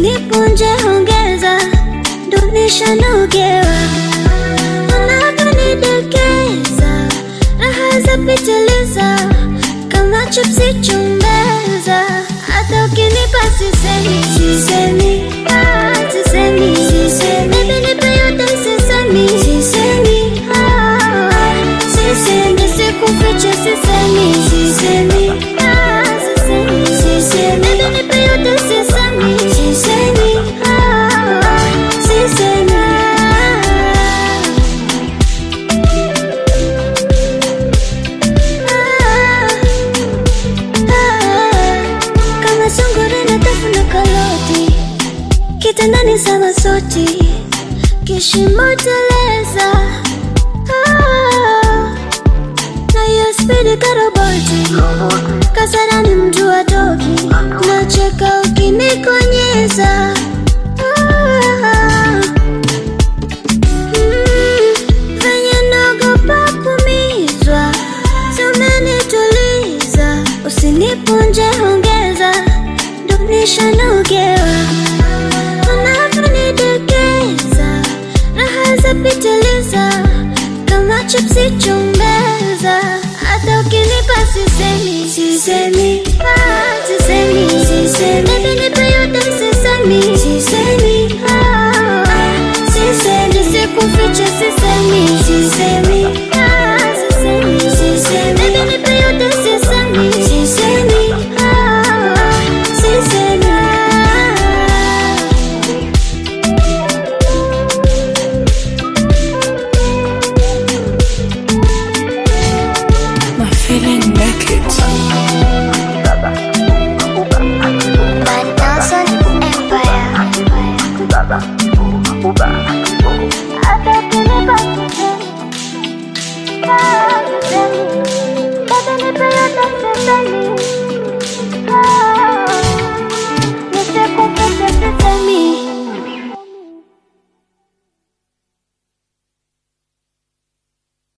usinipunje ongeza, ndo nishanogewa unavyonidekeza, raha za pitiliza kama chipsi chumbeza, hata ukinipa sisemi, sisemi, ah, sisemi, sisemi, baby nipe yote sisemi, sisemi, ah, sisemi, sikufiche sisemi, sisemi, ah, sisemi, sisemi, baby nipe yote sisemi, sisemi, ah, sisemi, ah. kama sungura na tafuna karoti kitandani sama soti kishimo teleza Ah, na hiyo spidi karoboti kasarani mtu wa toki nacheka ukinikonyeza Ah, mm, venye naogopa kumizwa tumenituliza usinipunje ongeza ndo nishanogewa unavyonidekeza raha za pitiliza kama chipsi chumbeza hata ukinipa sisemi sisemi